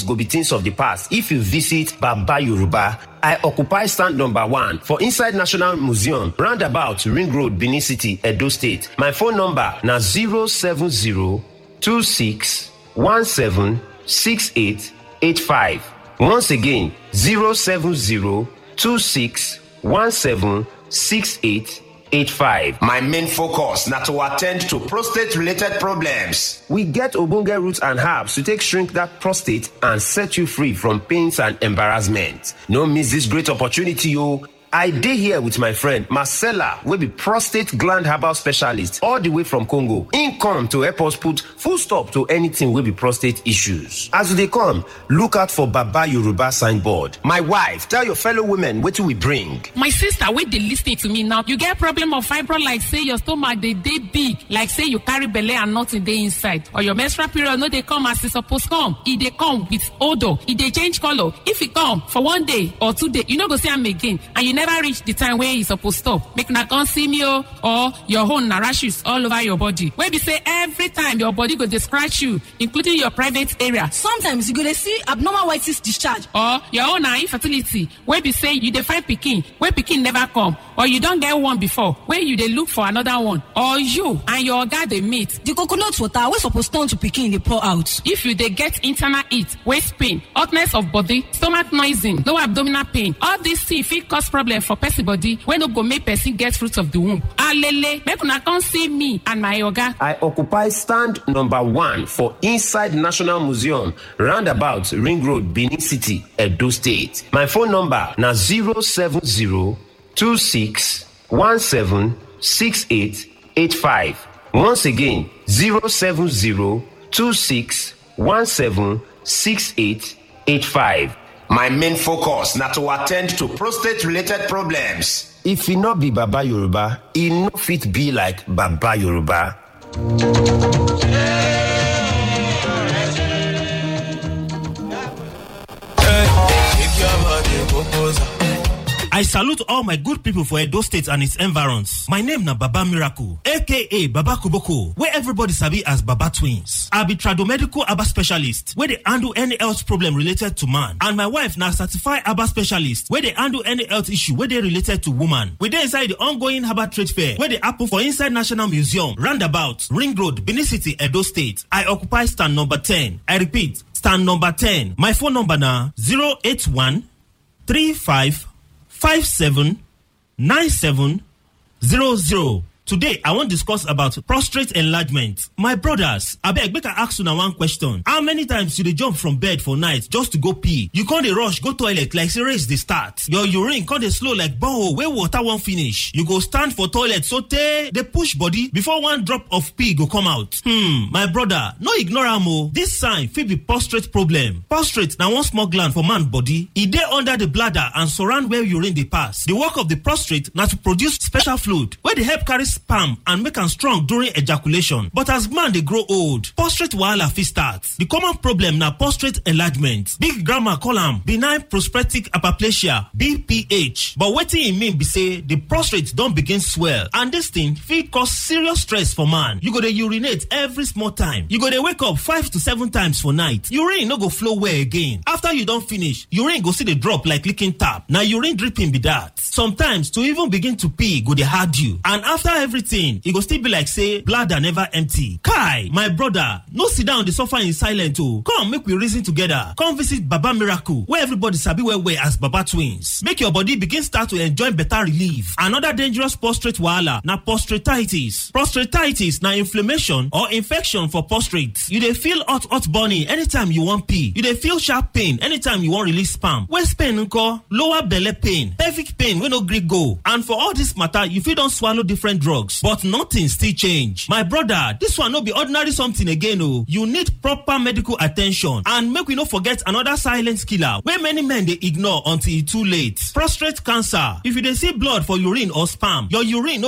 go be things of the past if you visit Baba Yoruba. I occupy stand number one for inside National Museum, roundabout Ring Road, Benin City, Edo State. My phone number na 070 26 17 68 85. Once again, 070 26 17 68 85. My main focus na to attend to prostate related problems. We get ogbonge roots and herbs to take shrink that prostate and set you free from pains and embarrassment. No miss this great opportunity, o. I dey here with my friend Marcella, wey be prostate gland herbal specialist all the way from Congo. Im come to help us put full stop to anything wey be prostate issues. As you dey come, look out for Baba Yoruba signboard. My wife, tell your fellow women wetin we bring. my sister wey dey lis ten to me now you get problem of fibro like say your stomach dey dey big like say you carry belle and nothing dey inside or your menstrual period no dey come as e suppose come e dey come with odour e dey change colour if e come for one day or two days you no go see am again and you never reach the time wey e suppose stop make una come see me o or your own na rashes all over your body wey be say every time your body go dey scratch you including your private area sometimes you go dey see abnormal white cyst discharge or your own na infertility wey be say you dey find pikin wey pikin never come or you don get one before wey you dey look for another one or you and your oga dey meet the coconut water wey suppose turn to pikin dey pour out if you dey get internal heat waist pain hotness of body stomach noising low abdominal pain all these things fit cause problem for person body wey no go make person get fruit of the womb alele make una come see me and my oga I occupy stand number one for inside National Museum, roundabout Ring Road, Benin City, Edo State. My phone number na 070 26 17 68 85. Once again, 070 26 17 68 85. My main focus na to attend to prostate related problems. If e no be Baba Yoruba, e no fit be like Baba Yoruba. I salute all my good people for Edo State and its environs. My name na Baba Miracle, aka Baba Kuboko, where everybody sabi as Baba Twins. I be tradomedical Aba specialist, where they handle any health problem related to man. And my wife na certified Aba specialist, where they handle any health issue where they related to woman. We dey inside the ongoing Herbal Trade Fair, where they happen for inside National Museum, Roundabout, Ring Road, Benin City, Edo State. I occupy stand number 10. I repeat, stand number 10. My phone number na 081 35 57 97 00. Today, I wan discuss about prostate enlargement. My brothers, abeg make I ask una one question. How many times you dey jump from bed for night just to go pee? You con dey rush go toilet like say race dey start. Your urine con dey slow like borehole wey water wan finish. You go stand for toilet sotey dey push body before one drop of pee go come out. Hmm, my brother, no ignore am o. This sign fit be prostate problem. Prostate na one small gland for man body. E dey under the bladder and surround where urine dey pass. The work of the prostate na to produce special fluid wey dey help carry sperm and make am strong during ejaculation but as man dey grow old prostate wahala fit start the common problem na prostate enlargement big grandma call am benign prostatic hyperplasia bph but wetin e mean be say the prostate don begin swell and dis thing fit cause serious stress for man you go dey urinate every small time you go dey wake up five to seven times for night urine no go flow well again after you don finish urine go still dey drop like leaking tap na urine dripping be that sometimes to even begin to pee go dey hard you and after everything e go still be like say bladder never empty kai my brother no sit down dey suffer in silence o come make we reason together come visit baba miracle wey everybody sabi well well as baba twins make your body begin start to enjoy better relief another dangerous prostate wahala na prostatitis prostatitis na inflammation or infection for prostate you dey feel hot hot burning anytime you wan pee you dey feel sharp pain anytime you wan release sperm waist pain nko lower belle pain pelvic pain wey no gree go and for all this matter you fit don swallow different drugs but nothing still change my brother this one no be ordinary something again o you need proper medical attention and make we no forget another silent killer wey many men dey ignore until e too late prostate cancer if you dey see blood for urine or sperm your urine no